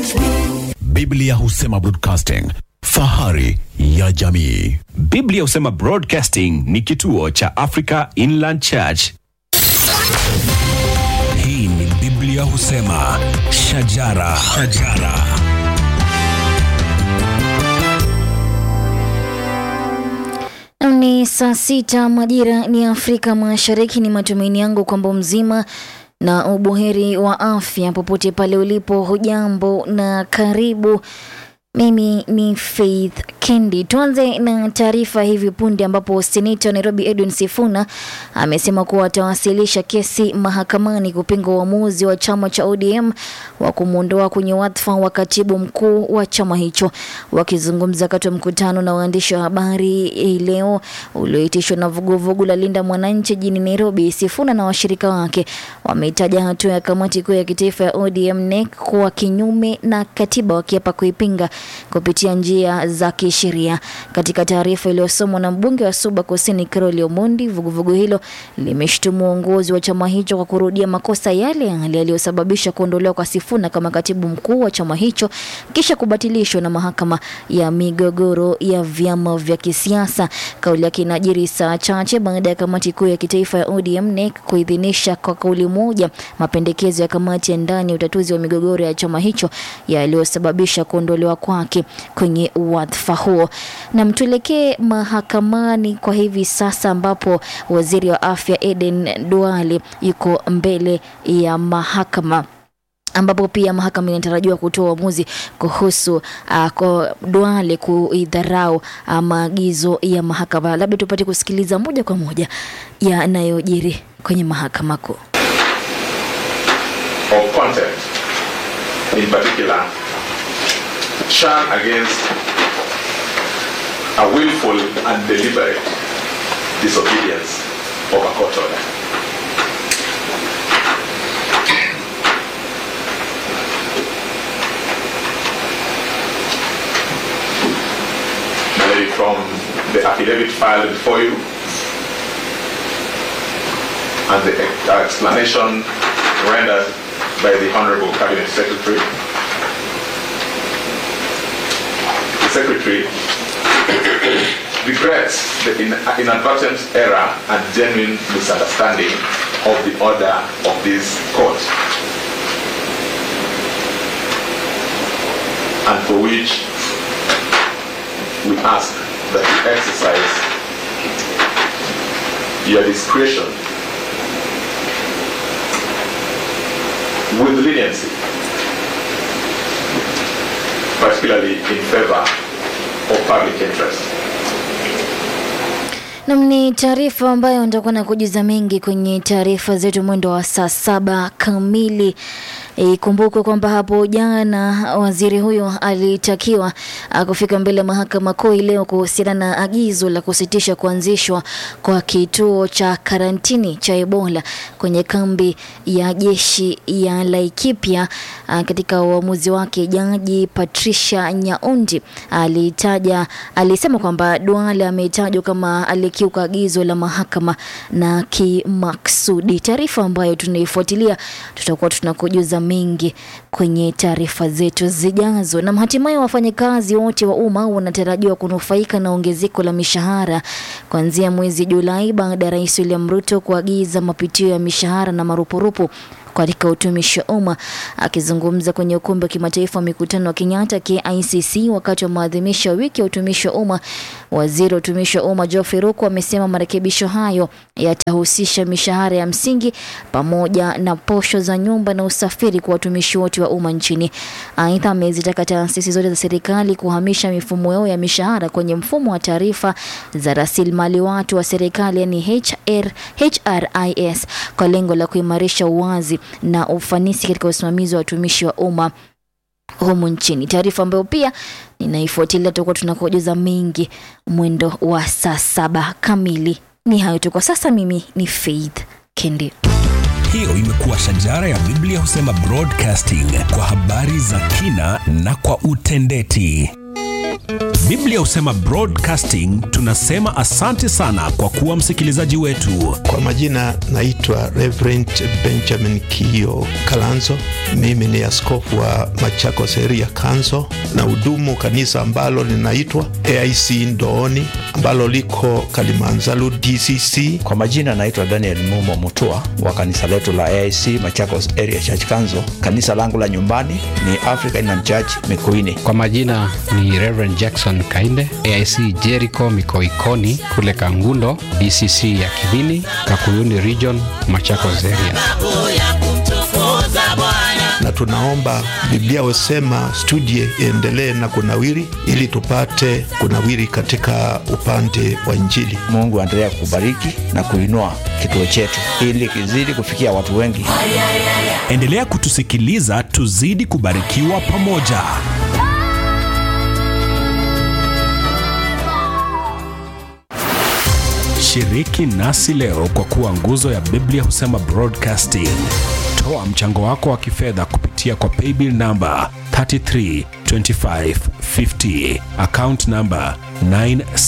Biblia husema broadcasting, fahari ya jamii. Biblia husema Broadcasting ni kituo cha Africa Inland Church. Hii ni Biblia husema shajara, shajara. Ni saa sita majira ni Afrika Mashariki. Ni matumaini yangu kwamba mzima na ubuheri wa afya popote pale ulipo. Hujambo na karibu. Mimi ni Faith Kendi. Tuanze na taarifa hivi punde, ambapo seneta wa Nairobi Edwin Sifuna amesema kuwa atawasilisha kesi mahakamani kupinga uamuzi wa chama cha ODM wa kumwondoa kwenye wadhifa wa katibu mkuu wa chama hicho. Wakizungumza wakati wa mkutano na waandishi wa habari hii leo ulioitishwa na vuguvugu la Linda Mwananchi jijini Nairobi, Sifuna na washirika wake wameitaja hatua ya kamati kuu ya kitaifa ya ODM NEC kuwa kinyume na katiba, wakiapa kuipinga kupitia njia za kisheria. Katika taarifa iliyosomwa na mbunge wa Suba Kusini Carol Omondi, vuguvugu hilo limeshtumu uongozi wa chama hicho kwa kurudia makosa yale yale yaliyosababisha kuondolewa kwa Sifuna kama katibu mkuu wa chama hicho kisha kubatilishwa na mahakama ya migogoro ya vyama vya kisiasa. Kauli yake inajiri saa chache baada ya kamati kuu ya kitaifa ya ODM NEC kuidhinisha kwa kauli moja mapendekezo ya kamati ya ndani ya utatuzi wa migogoro ya chama hicho yaliyosababisha kuondolewa kwake kwenye wadhifa huo. Na mtuelekee mahakamani kwa hivi sasa, ambapo waziri wa afya Eden Duale yuko mbele ya mahakama ambapo pia mahakama inatarajiwa kutoa uamuzi kuhusu uh, kwa Duale kuidharau uh, maagizo ya mahakama. Labda tupate kusikiliza moja kwa moja yanayojiri kwenye mahakama kuu. of contempt, in particular, charge against a willful and deliberate disobedience of a court order. Maybe from the affidavit filed before you and the ex- explanation rendered by the Honorable Cabinet Secretary. The Secretary regrets the in- inadvertent error and genuine misunderstanding of the order of this court, and for which we ask that you exercise your discretion with leniency, particularly in favor of public interest. Nam, ni taarifa ambayo nitakuwa na kujuza mengi kwenye taarifa zetu mwendo wa saa saba kamili. Ikumbukwe kwamba hapo jana waziri huyo alitakiwa ah, kufika mbele ya mahakama kuu hii leo kuhusiana na agizo la kusitisha kuanzishwa kwa kituo cha karantini cha Ebola kwenye kambi ya jeshi ya Laikipia. Ah, Katika uamuzi wake, jaji Patricia Nyaundi alitaja alisema kwamba Duale ametajwa kama alikiuka agizo la mahakama na kimaksudi. Taarifa ambayo tunaifuatilia tutakuwa tunakujuza mengi kwenye taarifa zetu zijazo. Na hatimaye wafanyakazi wote wa umma wanatarajiwa kunufaika na ongezeko la mishahara kuanzia mwezi Julai baada ya Rais William Ruto kuagiza mapitio ya mishahara na marupurupu katika utumishi wa umma. Akizungumza kwenye ukumbi wa kimataifa wa mikutano wa Kenyatta KICC wakati wa maadhimisho ya wiki ya utumishi wa umma, waziri wa utumishi wa umma Geoffrey Ruku amesema marekebisho hayo yatahusisha mishahara ya msingi pamoja na posho za nyumba na usafiri kwa watumishi wote wa umma nchini. Aidha, amezitaka taasisi zote za serikali kuhamisha mifumo yao ya mishahara kwenye mfumo wa taarifa za rasilimali watu wa serikali yani HR, HRIS kwa lengo la kuimarisha uwazi na ufanisi katika usimamizi wa watumishi wa umma humu nchini. Taarifa ambayo pia ninaifuatilia, tutakuwa tunakujuza mengi mwendo wa saa saba kamili. Ni hayo tu kwa sasa. Mimi ni Faith Kendi. Hiyo imekuwa shajara ya Biblia husema broadcasting kwa habari za kina na kwa utendeti. Biblia husema Broadcasting tunasema asante sana kwa kuwa msikilizaji wetu. Kwa majina naitwa Reverend Benjamin Kio Kalanzo. Mimi ni askofu wa Machakos area Kanzo na hudumu kanisa ambalo linaitwa AIC Ndooni ambalo liko Kalimanzaru DCC. Kwa majina naitwa Daniel Mumo Mutua wa kanisa letu la AIC Machakos Area Church Kanzo. Kanisa langu la nyumbani ni African Inland Church Mikuini. Kwa majina ni Reverend Jackson Kainde, AIC Jericho Mikoikoni kule Kangundo, DCC ya Kibini, Kakuyuni Region, Machakos Area. na tunaomba Biblia husema studie iendelee na kunawiri, ili tupate kunawiri katika upande wa Injili. Mungu aendelea kubariki na kuinua kituo chetu ili kizidi kufikia watu wengi. Endelea kutusikiliza, tuzidi kubarikiwa pamoja. Shiriki nasi leo kwa kuwa nguzo ya Biblia husema Broadcasting. Toa mchango wako wa kifedha kupitia kwa paybill namba 332550 account namba 9